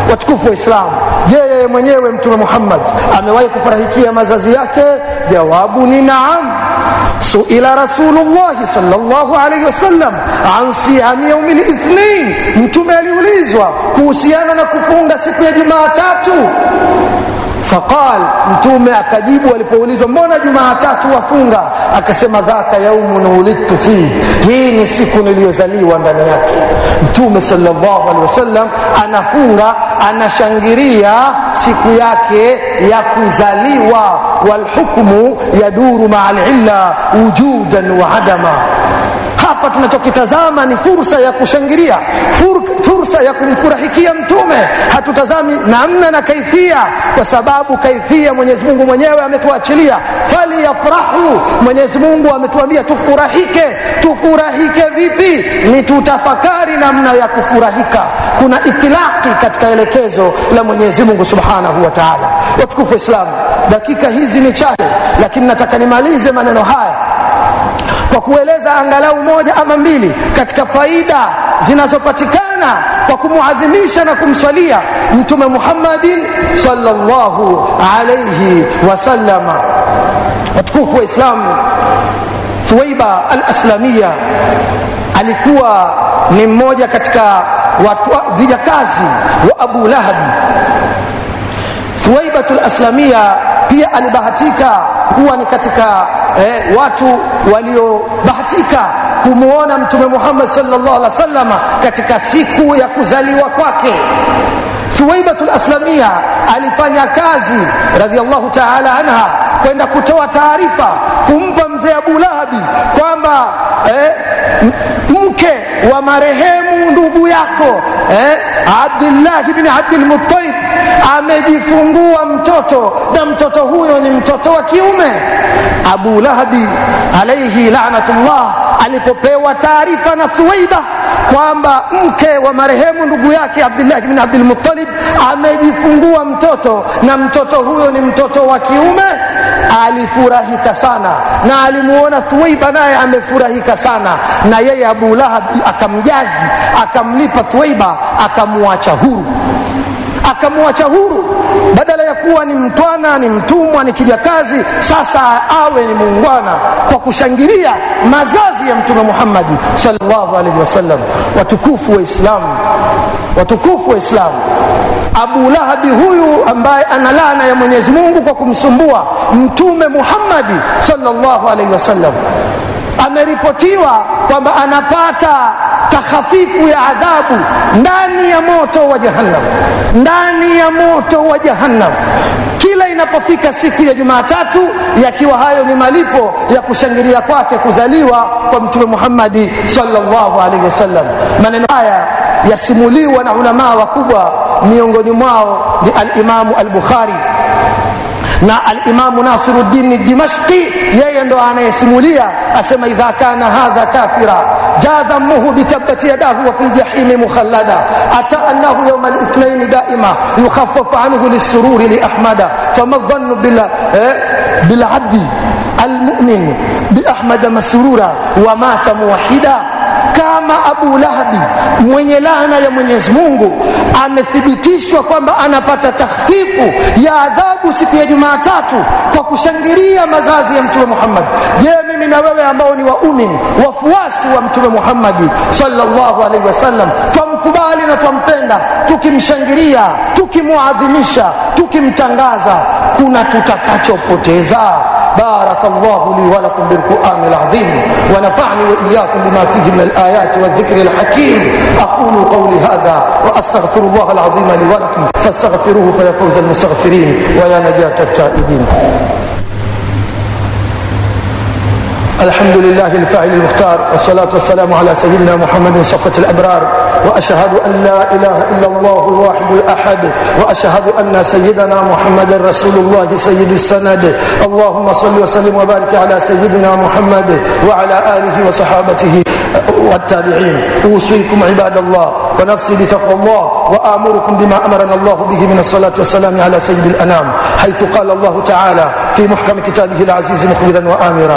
watukufu wa Islamu, je, yeye mwenyewe Mtume Muhammad amewahi kufurahikia mazazi yake? Jawabu ni naam. Suila Rasulullahi sallallahu alaihi wasallam an siyami yaumi lithnain, Mtume aliulizwa kuhusiana na kufunga siku ya Jumatatu. Faqal, Mtume akajibu alipoulizwa, mbona Jumatatu wafunga? Akasema, dhaka yaumun ulidtu fihi, hii ni siku niliyozaliwa ndani yake. Mtume sallallahu alaihi wasallam anafunga, anashangilia siku yake ya kuzaliwa. Walhukmu yaduru maa lilla wujudan wa adama hapa tunachokitazama ni fursa ya kushangilia fur, fursa ya kumfurahikia mtume hatutazami namna na kaifia kwa sababu kaifia mwenyezi mungu mwenyewe ametuachilia faliyafrahu mwenyezi mungu ametuambia tufurahike tufurahike vipi ni tutafakari namna ya kufurahika kuna itilaki katika elekezo la mwenyezi mungu subhanahu wa taala watukufu wa islamu dakika hizi ni chache lakini nataka nimalize maneno haya kwa kueleza angalau moja ama mbili katika faida zinazopatikana kwa kumuadhimisha na kumswalia mtume Muhammadin sallallahu alayhi wasallama. Watukufu wa Islamu, Thuwaiba al-Aslamia alikuwa ni mmoja katika watu vijakazi wa Abu Lahabi. Thuwaibatul Aslamia pia alibahatika kuwa ni katika eh, watu waliobahatika kumwona Mtume Muhammad sallallahu alaihi wasallam katika siku ya kuzaliwa kwake. Thuwaibatul Aslamia alifanya kazi radhiallahu ta'ala anha kwenda kutoa taarifa kumpa mzee Abu Lahabi kwamba eh, mke wa marehemu ndugu yako eh, Abdullah ibn Abdul Muttalib amejifungua mtoto na mtoto huyo ni mtoto wa kiume. Abu Lahabi alaihi lanatullah alipopewa taarifa na Thuwaiba kwamba mke wa marehemu ndugu yake Abdullah ibn Abdul Muttalib amejifungua mtoto na mtoto huyo ni mtoto wa kiume, alifurahika sana na alimuona Thuwaiba naye amefurahika sana, na yeye Abu Lahab akamjazi, akamlipa Thuwaiba, akamwacha huru akamwacha huru badala ya kuwa ni mtwana ni mtumwa ni kijakazi sasa awe ni muungwana kwa kushangilia mazazi ya mtume muhammadi sallallahu alaihi wasallam watukufu wa islamu watukufu wa islamu abu lahabi huyu ambaye ana laana ya mwenyezi mungu kwa kumsumbua mtume muhammadi sallallahu alaihi wasallam ameripotiwa kwamba anapata takhafifu ya adhabu ndani ya moto wa jahannam ndani ya moto wa jahannam kila inapofika siku ya jumatatu yakiwa hayo ni malipo ya kushangilia kwake kuzaliwa kwa mtume muhammadi sallallahu alaihi wasallam maneno haya yasimuliwa na ulamaa wakubwa miongoni mwao ni alimamu al-bukhari na alimamu nasiruddin dimashqi yeye ndo anayesimulia asema idha kana hadha kafira jaa dhammuhu bitabati yadahu wa fi ljahimi mukhallada ata annahu yauma lithnaini daima yukhaffafu anhu lisururi liahmada fama dhannu bilabdi almumin biahmada masrura wa mata muwahida kama Abu Lahabi mwenye laana ya Mwenyezi Mungu amethibitishwa kwamba anapata takhfifu ya adhabu siku ya Jumatatu kwa kushangilia mazazi ya Mtume Muhammad. Je, mimi na wewe ambao ni waumini wafuasi wa Mtume Muhammadi sallallahu alaihi wasallam twamkubali na twampenda, tukimshangilia, tukimwadhimisha, tukimtangaza, kuna tutakachopoteza. بارك الله لي ولكم بالقرآن العظيم ونفعني وإياكم بما فيه من الآيات والذكر الحكيم أقول قولي هذا وأستغفر الله العظيم لي ولكم فاستغفروه فيا فوز المستغفرين ويا نجاة التائبين الحمد لله الفاعل المختار والصلاة والسلام على سيدنا محمد صفة الأبرار وأشهد أن لا إله إلا الله الواحد الأحد وأشهد أن سيدنا محمد رسول الله سيد السند اللهم صل وسلم وبارك على سيدنا محمد وعلى آله وصحابته والتابعين أوصيكم عباد الله ونفسي بتقوى الله وآمركم بما أمرنا الله به من الصلاة والسلام على سيد الأنام حيث قال الله تعالى في محكم كتابه العزيز مخبرا وآمرا